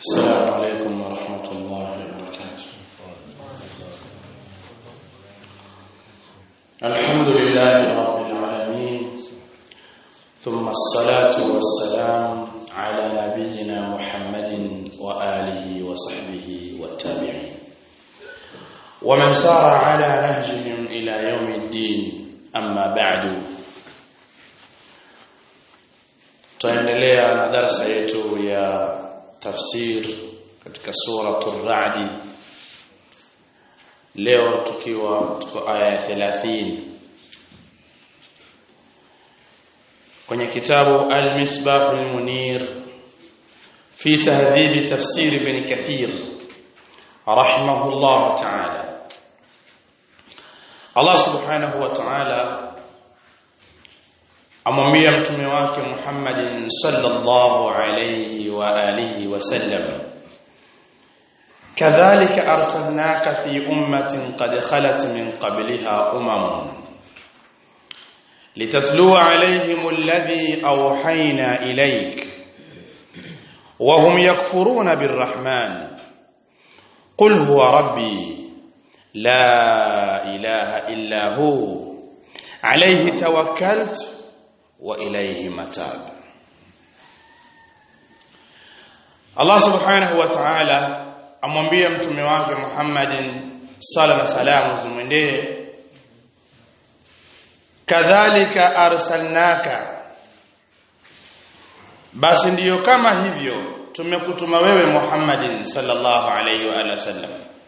السلام عليكم ورحمة الله وبركاته الحمد لله رب العالمين ثم الصلاة والسلام على نبينا محمد وآله وصحبه والتابعين ومن سار على نهجهم إلى يوم الدين أما بعد tunaendelea na darasa yetu ya tafsir katika suratul Ra'd leo tukiwa tuko aya ya 30 kwenye kitabu Al-Misbah al-Munir fi tahdhib tafsir ibn Kathir rahimahullah ta'ala Allah subhanahu wa ta'ala amwambia mtume wake Muhammadin sallallahu alayhi wa alihi wasallam kadhalika arsalnaka fi ummatin qad khalat min qabliha umam litatluwa alayhim alladhi awhayna ilayk wa hum yakfuruna birrahman qul huwa rabbi la ilaha illa hu alayhi tawakkaltu wa ilayhi matab Allah subhanahu wa ta'ala amwambia mtume wake Muhammadin sala na salamu zimwendee kadhalika arsalnaka basi ndiyo kama hivyo tumekutuma wewe Muhammadin sallallahu alayhi wa alihi wasallam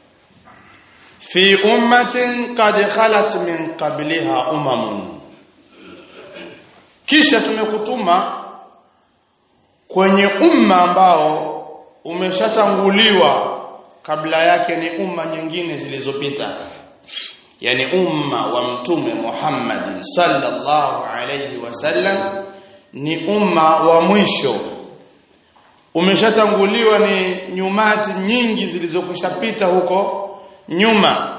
fi ummatin qad khalat min qabliha umamun kisha tumekutuma kwenye umma ambao umeshatanguliwa kabla yake ni umma nyingine zilizopita yani umma wa mtume Muhammad sallallahu alayhi wasallam ni umma wa mwisho umeshatanguliwa ni nyumati nyingi zilizokushapita huko nyuma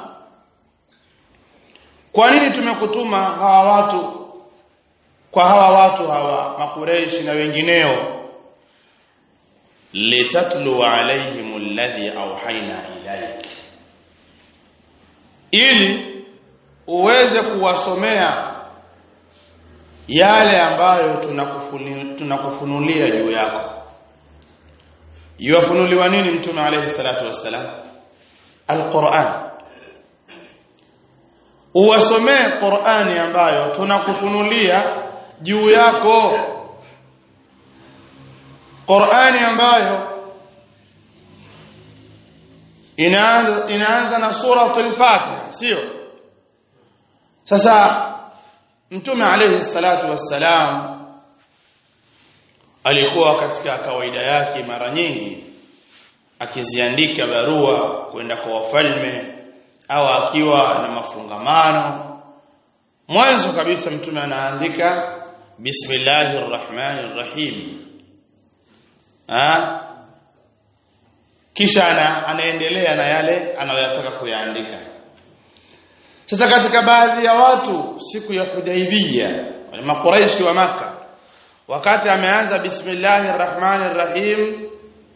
kwa nini tumekutuma hawa watu kwa hawa watu hawa makureishi na wengineo litatlu alaihim alladhi awhayna ilayk ili uweze kuwasomea yale ambayo tunakufunulia juu yako yuwafunuliwa nini mtume alayhi salatu wassalam alquran uwasomee qurani ambayo tunakufunulia juu yako Qur'ani ambayo inaanza inaanza na suratul Fatiha sio sasa mtume alayhi salatu wassalam alikuwa katika kawaida yake mara nyingi akiziandika barua kwenda kwa wafalme au akiwa na mafungamano mwanzo kabisa mtume anaandika bismillahir rahmanir rahim ha kisha ana, anaendelea na yale anayoyataka kuyaandika sasa katika baadhi ya watu siku ya Hudaybiyah wale makuraishi wa maka wakati ameanza bismillahir rahmanir rahim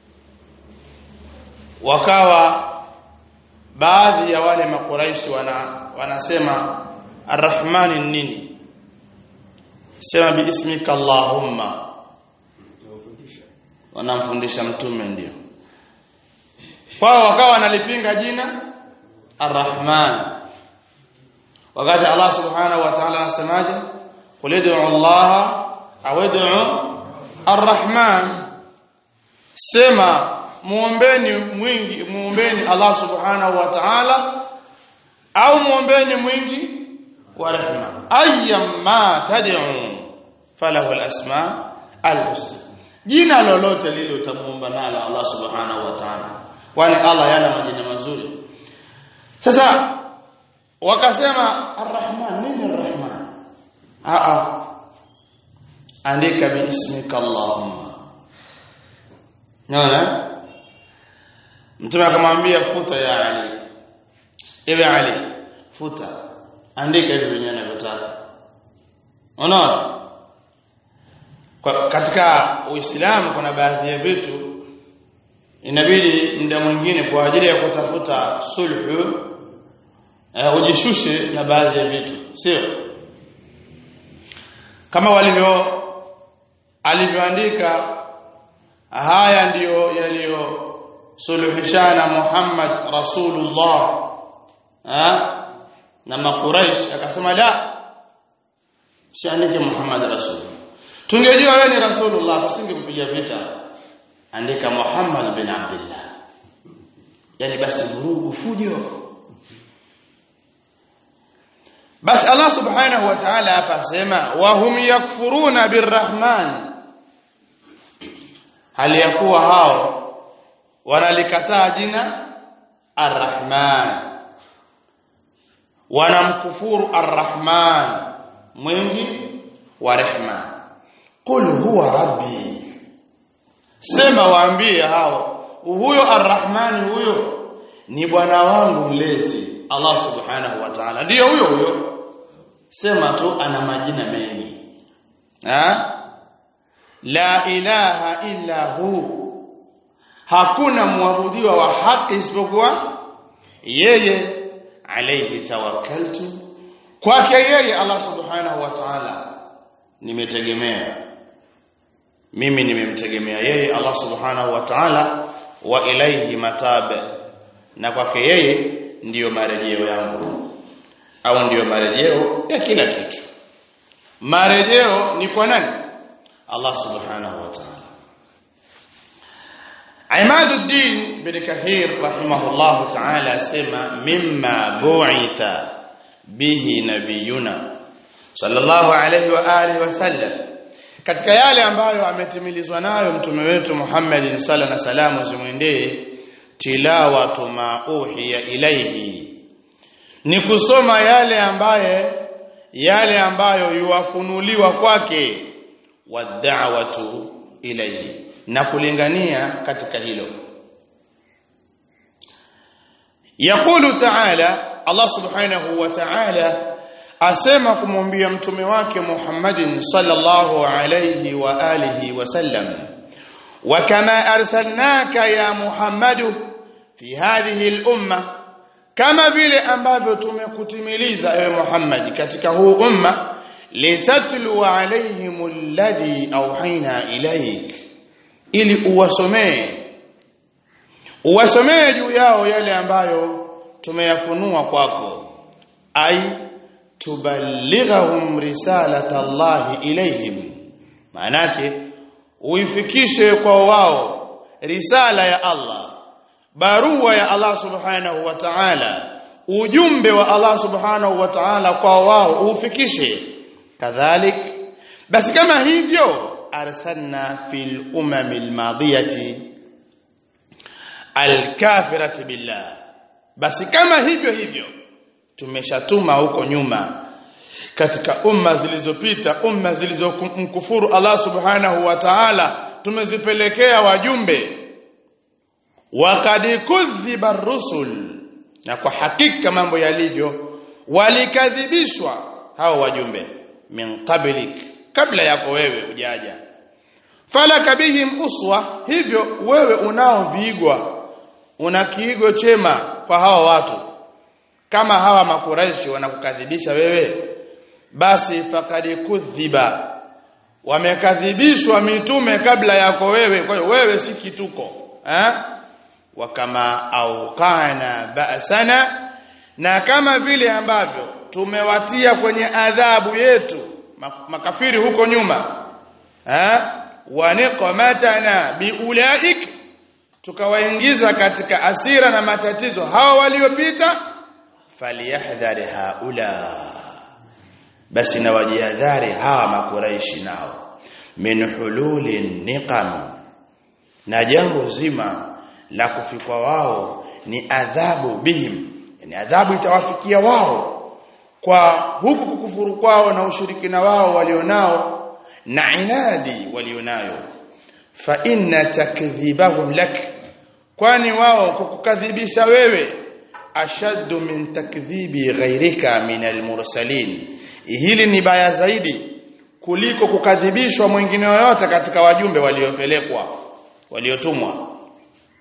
wakawa baadhi ya wale makuraishi wana wanasema arrahmani nini sema biismika allahumma wanamfundisha mtume ndio kwao wakawa wanalipinga jina arrahman wakati Allah subhanahu wa ta'ala anasemaje qul ud'u Allah aw ud'u arrahman sema muombeni mwingi muombeni Allah subhanahu wa ta'ala au muombeni mwingi wa rehema ayyamma tad'u falahu al-asma al-husna jina lolote lile utamuomba nalo Allah subhanahu wa ta'ala kwani Allah yana majina mazuri sasa wakasema arrahman nini arrahman a a andika biismika allahumma naona mtume akamwambia futa ya ali ewe ali futa andika hivi venyewe anavyotaka unaona kwa katika Uislamu kuna baadhi ya vitu inabidi muda mwingine kwa ajili ya kutafuta sulhu uh, ujishushe na baadhi ya vitu sio kama walivyo alivyoandika haya ndiyo yaliyosuluhishana Muhammad Rasulullah ha? na makuraish akasema la siandike Muhammad Rasul tungejua wewe ni Rasulullah tusingempiga vita andika Muhammad bin Abdullah yani basi vurugu fujo basi Allah subhanahu wa ta'ala hapa asema wa hum yakfuruna birrahman hali ya kuwa hao wanalikataa jina arrahman wanamkufuru arrahman mwingi wa rehma qul huwa rabbi sema waambie hao huyo arrahman huyo ni bwana wangu mlezi Allah subhanahu wa ta'ala ndio huyo huyo sema tu ana majina mengi ha la ilaha illa hu hakuna muabudiwa wa haki isipokuwa yeye alayhi tawakkaltu kwake yeye Allah subhanahu wa ta'ala nimetegemea mimi nimemtegemea yeye Allah subhanahu wa ta'ala wa ilayhi matabe na kwake yeye ndiyo marejeo yangu au ndiyo marejeo ya kila kitu marejeo ni kwa nani Allah subhanahu wa ta'ala Imaduddin bin Kathir rahimahullah ta'ala sema mimma bu'itha bihi nabiyuna sallallahu alayhi wa alihi wasallam katika yale ambayo ametimilizwa nayo mtume wetu Muhammad sallallahu na salamu zimwendee tilawatu ma uhiya ilayhi ni kusoma yale ambaye yale ambayo yuwafunuliwa kwake wad'awatu ilayhi na kulingania katika hilo Yakulu ta'ala Allah subhanahu wa ta'ala asema kumwambia mtume wake Muhammadin sallallahu alayhi wa alihi wasallam wa kama arsalnaka ya Muhammadu fi hadhihi al-umma kama vile ambavyo tumekutimiliza ewe Muhammad katika huu umma litatlu alaihim alladhi awhayna ilayk ili uwasomee uwasomee juu yao yale ambayo tumeyafunua kwako ai tuballighahum risalata Allah ilayhim maanake uifikishe kwa wao risala ya Allah barua ya Allah subhanahu wa ta'ala ujumbe wa Allah subhanahu wa ta'ala kwa wao ufikishe kadhalik basi kama hivyo arsalna fil umamil madiyati alkafirati billah basi kama hivyo hivyo tumeshatuma huko nyuma katika umma zilizopita umma zilizomkufuru Allah subhanahu wa ta'ala tumezipelekea wajumbe waqad kudhiba rusul na kwa hakika mambo yalivyo walikadhibishwa hao wajumbe min qablik kabla yako wewe ujaja falaka bihim uswa hivyo wewe unao viigwa una kiigo chema kwa hawa watu kama hawa makuraishi wanakukadhibisha wewe basi faqad kudhiba wamekadhibishwa mitume kabla yako wewe kwa hiyo wewe si kituko eh wa kama auqana ba'sana na kama vile ambavyo tumewatia kwenye adhabu yetu makafiri huko nyuma eh wa niqmatana biulaik tukawaingiza katika asira na matatizo hawa waliopita falyahdhari haula basi na wajihadhari hawa makuraishi nao min hululi niqam na jambo zima la kufikwa wao ni adhabu bihim yani adhabu itawafikia wao kwa huku kukufuru kwao na ushirikina wao walionao na inadi walionayo fa inna takdhibahum lak kwani wao kukukadhibisha wewe ashaddu min takdhibi ghairika min almursalin hili ni baya zaidi kuliko kukadhibishwa mwingine yoyote katika wajumbe waliopelekwa waliotumwa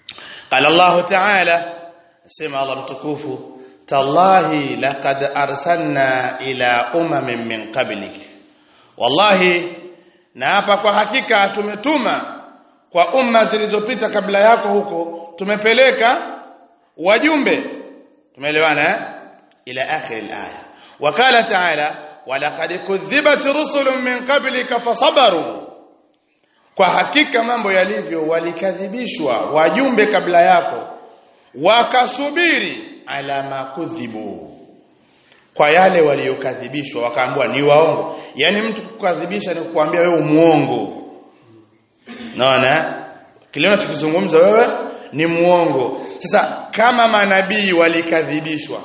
qala Allah ta'ala sema Allah mtukufu tallahi laqad arsalna ila umamin min qablik wallahi na hapa kwa hakika tumetuma kwa umma zilizopita kabla yako huko tumepeleka wajumbe tumeelewana eh ila akhir alaya wakala taala walaqad kudhibat rusulun min qablika fasabaru kwa hakika mambo yalivyo walikadhibishwa wajumbe kabla yako wakasubiri ala makudhibu kwa yale waliokadhibishwa wakaambiwa ni waongo yani mtu kukadhibisha ni kukuambia wewe muongo naona kile unachokizungumza wewe ni muongo sasa kama manabii walikadhibishwa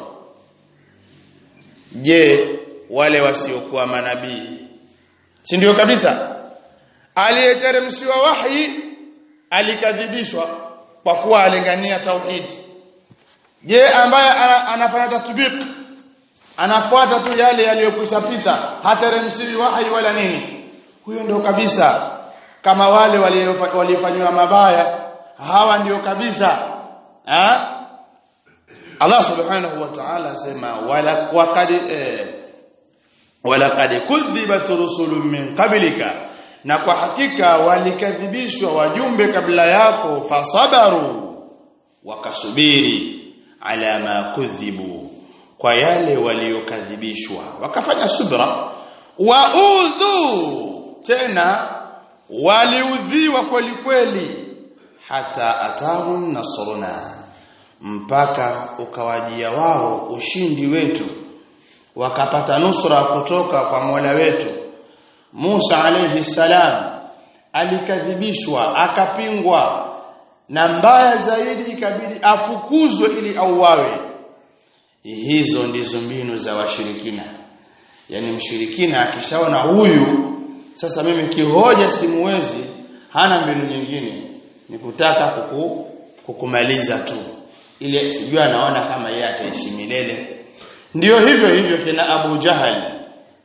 je wale wasiokuwa manabii si ndio kabisa aliyeteremshiwa wahi alikadhibishwa kwa kuwa alingania tauhid je ambaye ana, anafanya tatbiq anafuata tu yale yaliyokwisha pita hateremshiwi wahi wala nini huyo ndio kabisa kama wale waliofanywa mabaya hawa ndio kabisa ha? Allah subhanahu wa ta'ala asema wala waqad eh, walaqad kudhibat rusulun min qablika na kwa hakika walikadhibishwa wajumbe kabla yako fasabaru wakasubiri ala ma kudhibu kwa yale waliokadhibishwa wakafanya subra waudhu tena waliudhiwa kweli kweli hata atahum nasruna mpaka ukawajia wao ushindi wetu wakapata nusra kutoka kwa Mola wetu Musa alayhi salam alikadhibishwa akapingwa na mbaya zaidi ikabidi afukuzwe ili auawe hizo ndizo mbinu za washirikina yani mshirikina akishaona huyu sasa mimi kihoja simuwezi hana mbinu nyingine ni kutaka kuku, kukumaliza tu ile sijui anaona kama yeye ataishi milele ndio hivyo hivyo kina Abu Jahal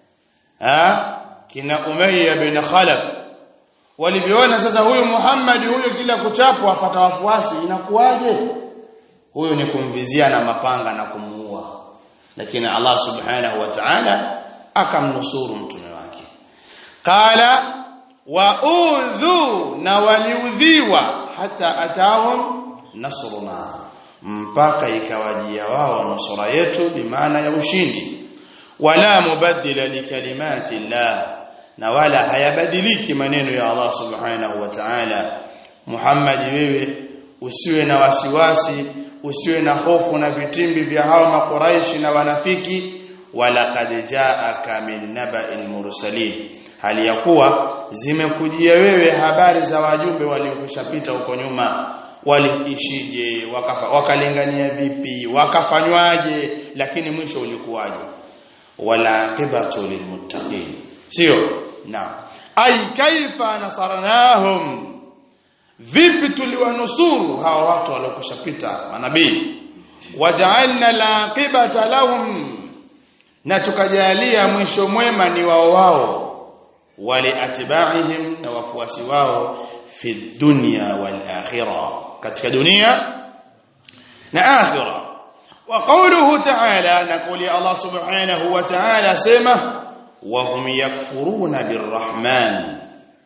ha kina Umayya bin Khalaf walivyoona sasa huyu Muhammad huyu kila kuchapwa apata wafuasi inakuwaje huyu ni kumvizia na mapanga na kumuua lakini Allah subhanahu wa ta'ala akamnusuru mtume wake qala wa udhu na waliudhiwa hata atahum nasruna mpaka ikawajia wao nusura yetu bimaana ya ushindi wala mubaddila likalimati llah na wala hayabadiliki maneno ya Allah subhanahu wa ta'ala Muhammad wewe usiwe na wasiwasi usiwe na hofu na vitimbi vya hao makuraishi na wanafiki wala qad jaaka min naba'il mursalin hali ya kuwa zimekujia wewe habari za wajumbe waliokushapita huko nyuma waliishije wakafa wakalingania vipi wakafanywaje lakini mwisho ulikuwaje wala aqibatu lilmuttaqin sio na ay kaifa nasarnahum vipi tuliwanusuru hawa watu waliokushapita manabii waja'alna laqibata lahum na tukajalia mwisho mwema ni wao wao wali atiba'ihim na wafuasi wao fi dunya wal akhirah katika dunia na akhirah wa qawluhu ta'ala naquli Allah subhanahu wa ta'ala sema wa hum yakfuruna birrahman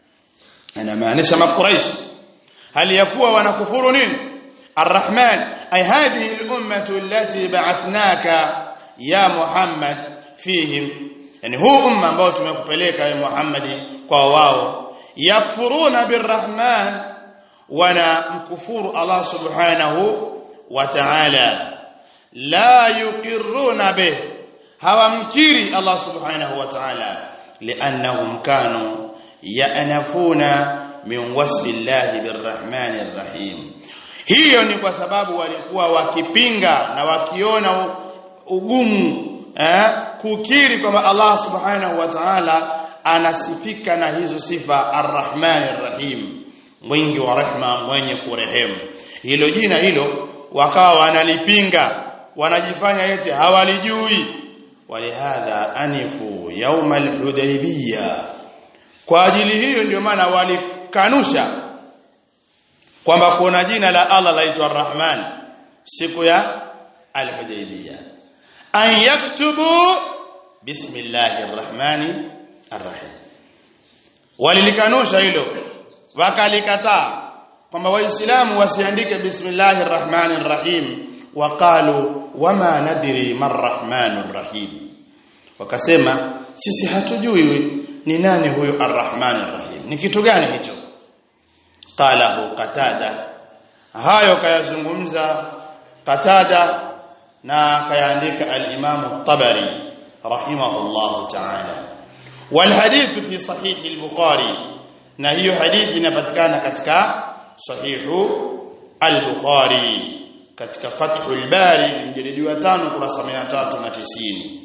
ana maanisha makuraish hali yakuwa wanakufuru nini الرحمن أي هذه الأمة التي بعثناك يا محمد فيهم yani huu umma ambao tumekupeleka wewe Muhammad kwa wao yakfuruna birrahman wana mkufuru Allah subhanahu wa ta'ala la yuqirruna bih hawamkiri Allah subhanahu wa ta'ala li'annahum kanu ya'nafuna min wasfi Allah birrahmanir rahim hiyo ni kwa sababu walikuwa wakipinga na wakiona ugumu eh, kukiri kwamba Allah subhanahu wa ta'ala anasifika na hizo sifa arrahmanir rahim mwingi wa rehma mwenye kurehemu hilo jina hilo wakawa wanalipinga wanajifanya eti hawalijui walihadha anifu yauma alhudaybiyya kwa ajili hiyo ndio maana walikanusha kwamba kuna jina la Allah laitwa Ar-Rahman siku ya Al-Hudaybiyah an yaktubu bismillahir rahmani arrahim walilikanusha hilo wakalikataa kwamba waislamu wasiandike bismillahir rahmanir rahim waqalu wama nadri marrahmanur rahim wakasema sisi hatujui ni nani huyo arrahmanir rahim ni kitu gani hicho qalahu qatada hayo kayazungumza qatada na kayaandika al-imam at-tabari rahimahullah ta'ala wal hadith fi sahih al-bukhari na hiyo hadithi inapatikana katika sahihu al-bukhari katika fathul bari mjilidi wa 5 kurasa 390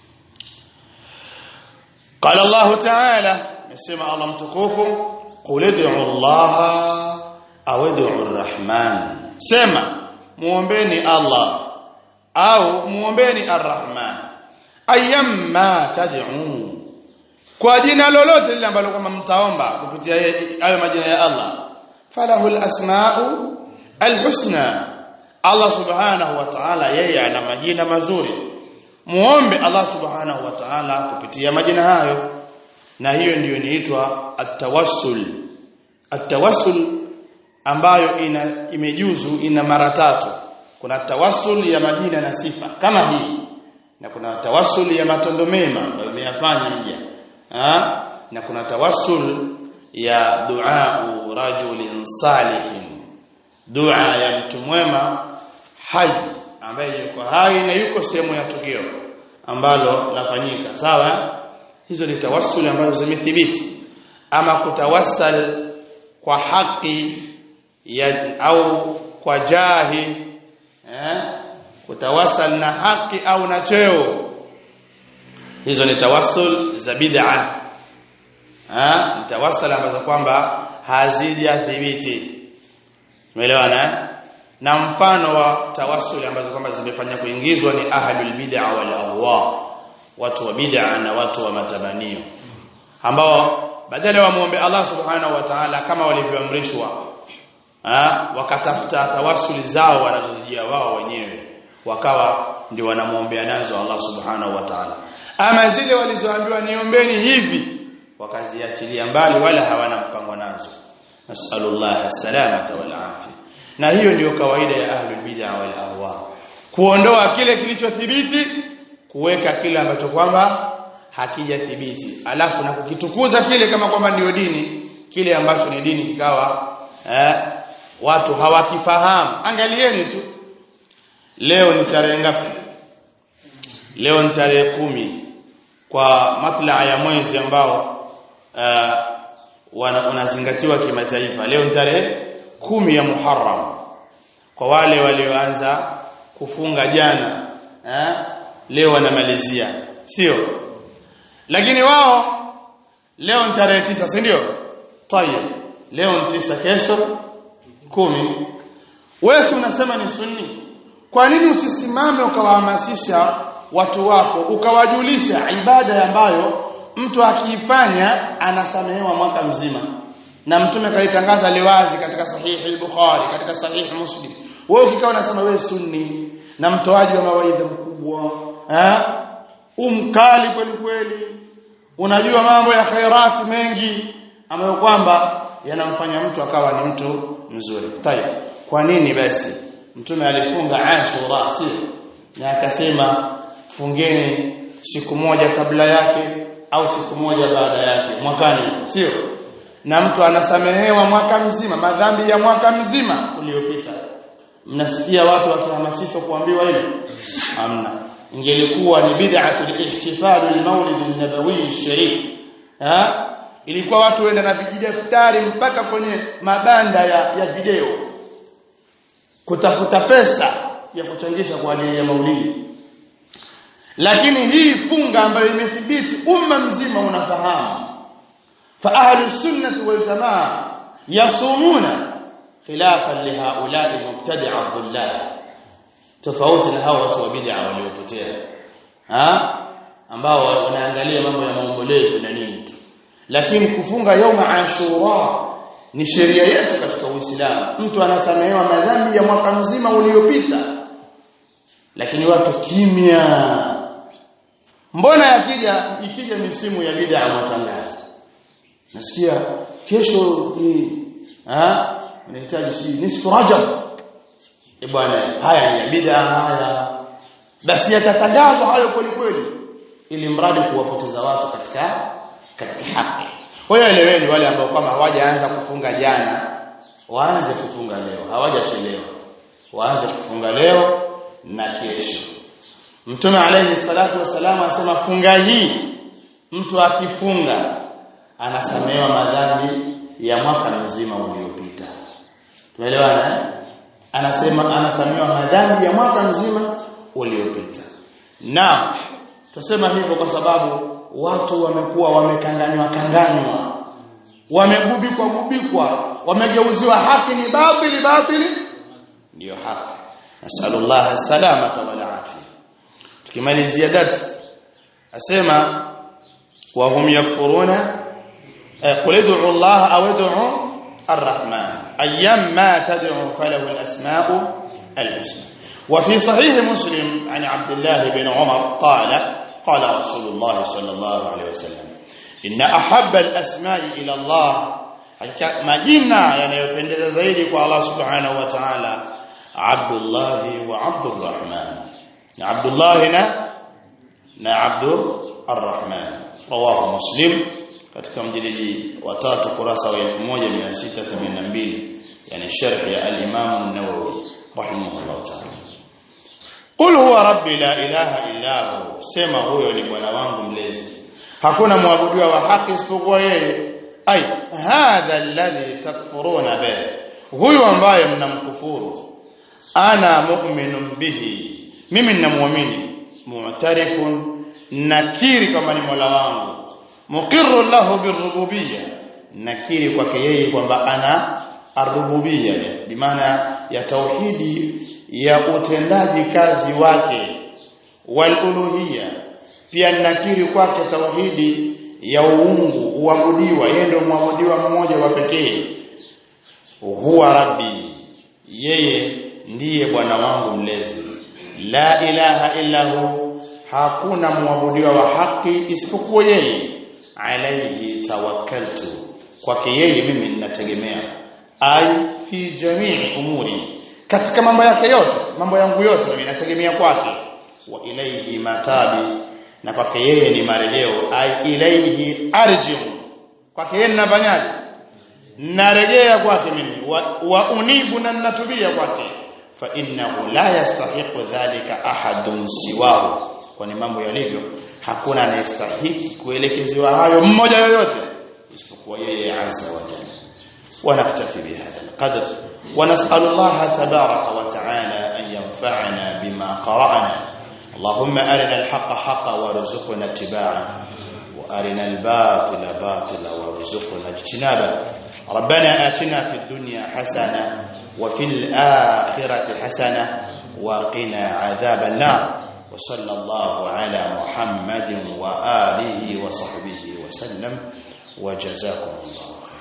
قال الله تعالى نسمع الله متكوف قل ادعوا الله او ادعوا الرحمن سما muombeni Allah au muombeni arrahman ayyamma tad'u kwa jina lolote lile ambalo kama mtaomba kupitia hayo majina ya Allah falahul asma'u alhusna Allah subhanahu wa ta'ala yeye ana majina mazuri muombe Allah subhanahu wa ta'ala kupitia majina hayo na hiyo ndiyo inaitwa at-tawassul at-tawassul ambayo ina imejuzu ina mara tatu kuna tawassul ya majina na sifa kama hii na kuna tawassul ya matendo mema ambayo umeyafanya mja na kuna tawassul ya dua rajulin salihin dua ya mtu mwema hai ambaye yuko hai na yuko sehemu ya tukio ambalo lafanyika sawa hizo ni tawassul ambazo zimethibiti ama kutawassal kwa haki ya au kwa jahi eh kutawassal na haki au na cheo hizo ni tawassul za bid'a ah ni tawassal ambazo kwamba hazijathibiti umeelewana na mfano wa tawassuli ambazo kwamba zimefanya kuingizwa ni ahlul bid'a wal ahwa watu wa bid'a na watu wa matabanio ambao badala wa muombe Allah subhanahu wa ta'ala kama walivyoamrishwa wakatafuta tawassuli zao wanazozijia wao wenyewe wakawa ndio wanamuombea nazo Allah subhanahu wa ta'ala ama zile walizoambiwa niombeni hivi wakaziachilia mbali wala hawana mpango nazo nasallallahu salamata wal afia na hiyo ndiyo kawaida ya ahlul bid'a wal ahwa kuondoa kile kilichothibiti kuweka kile ambacho kwamba hakijathibiti alafu na kukitukuza kile kama kwamba ndiyo dini kile ambacho ni dini kikawa eh, watu hawakifahamu angalieni tu leo ni tarehe ngapi leo ni tarehe kumi kwa matlaa ya mwezi ambao uh, unazingatiwa kimataifa leo ni tarehe kumi ya Muharram kwa wale walioanza kufunga jana eh, leo wanamalizia sio lakini wao leo ni tarehe tisa si ndio tayeb leo ni tisa kesho kumi wewe unasema ni sunni kwa nini usisimame ukawahamasisha watu wako ukawajulisha ibada ambayo mtu akiifanya anasamehewa mwaka mzima na mtume kalitangaza liwazi katika sahihi al-Bukhari katika sahihi Muslim wewe ukikaa unasema wewe sunni na mtoaji wa mawaidha mkubwa eh umkali kweli kweli unajua mambo ya khairati mengi ambayo kwamba yanamfanya mtu akawa ni mtu mzuri tayeb kwa nini basi mtume alifunga Ashura si na akasema fungeni siku moja kabla yake au siku moja baada yake mwakani sio na mtu anasamehewa mwaka mzima madhambi ya mwaka mzima uliopita mnasikia watu wakihamasishwa kuambiwa hilo hamna ingelikuwa ni bid'atul ihtifal al-maulid an-nabawi sharif ha ilikuwa watu wenda na vijidaftari mpaka kwenye mabanda ya, ya video kutafuta pesa ya kuchangisha kwa ajili ya maulidi lakini hii funga ambayo imethibiti umma mzima unafahamu fa ahlu sunnah wal jamaa yasumuna khilafan li haula'i mubtadi'a dhullal tofauti na hao watu wa bid'a waliopotea ha ambao wanaangalia mambo ya maombolezo na nini tu lakini kufunga yauma ashura ni sheria yetu katika Uislamu mtu anasamehewa madhambi ya mwaka mzima uliopita lakini watu kimya mbona yakija ikija misimu ya bid'a matangazo nasikia kesho ni ah unahitaji si nisfu rajab e bwana haya ni ya bid'a haya basi yatatangazwa hayo kweli kweli ili mradi kuwapoteza watu katika katika haki kwa hiyo eleweni wale ambao kama hawajaanza kufunga jana waanze kufunga leo hawajachelewa waanze kufunga leo na kesho Mtume alayhi salatu wasallam asema funga hii mtu akifunga anasamehewa madhambi ya mwaka mzima uliopita. Tumeelewana? Anasema anasamehewa madhambi ya mwaka mzima uliopita. Na tusema hivyo kwa sababu watu wamekuwa wamekanganywa kanganywa. Wamegubikwa gubikwa, wamegeuziwa haki ni batili batili ndio haki. Nasallallahu salamata wal afia. Tukimalizia darsi asema wa hum yakfuruna qul ud'u Allah aw ud'u الرحمن أيما تدعو فله الأسماء الحسنى وفي صحيح مسلم عن عبد الله بن عمر قال قال رسول الله صلى الله عليه وسلم إن أحب الأسماء إلى الله majina yanayopendeza zaidi kwa Allah subhanahu wa ta'ala Abdullah wa Abdurrahman Abdullah na na Abdur Arrahman rawahu Muslim katika mjilidi wa tatu kurasa wa 1682 yani sharh ya al-Imam an-Nawawi rahimahullah ta'ala Qul huwa rabbi la ilaha illa hu sema huyo ni bwana wangu mlezi hakuna muabudiwa wa haki isipokuwa yeye ai hadha alladhi takfuruna bihi huyu ambaye mnamkufuru ana mu'minun bihi mimi ninamuamini mu'tarifun nakiri kama ni Mola wangu muqirru lahu birububiyya nakiri kwake yeye kwamba ana arububiyya bimaana ya tauhidi ya utendaji kazi wake waluluhiyya pia nakiri kwake tauhidi ya uungu uabudiwa yeye ndio muabudiwa mmoja wa pekee huwa rabbi yeye ndiye bwana wangu mlezi la ilaha illa hu hakuna muabudiwa wa haki isipokuwa yeye alayhi tawakkaltu kwake yeye mimi ninategemea ai fi jamii umuri katika mambo yake yote mambo yangu yote mimi nategemea kwake wa ilayhi matabi na kwake yeye ni marejeo ai ilayhi arjiu kwake yeye ninafanyaje narejea kwake mimi wa, wa unibu na ninatubia kwake fa innahu la yastahiqu dhalika ahadun siwahu kwani mambo yalivyo hakuna anayestahiki kuelekezewa hayo mmoja yoyote isipokuwa yeye azza wa jalla ونكتفي بهذا القدر ونسأل الله تبارك وتعالى أن ينفعنا بما قرأنا اللهم أرنا الحق حقا وارزقنا اتباعه وأرنا الباطل باطلا وارزقنا اجتنابه ربنا آتنا في الدنيا حسنة وفي الآخرة حسنة وقنا عذاب النار وصلى الله على محمد وآله وصحبه وسلم وجزاكم الله خيرا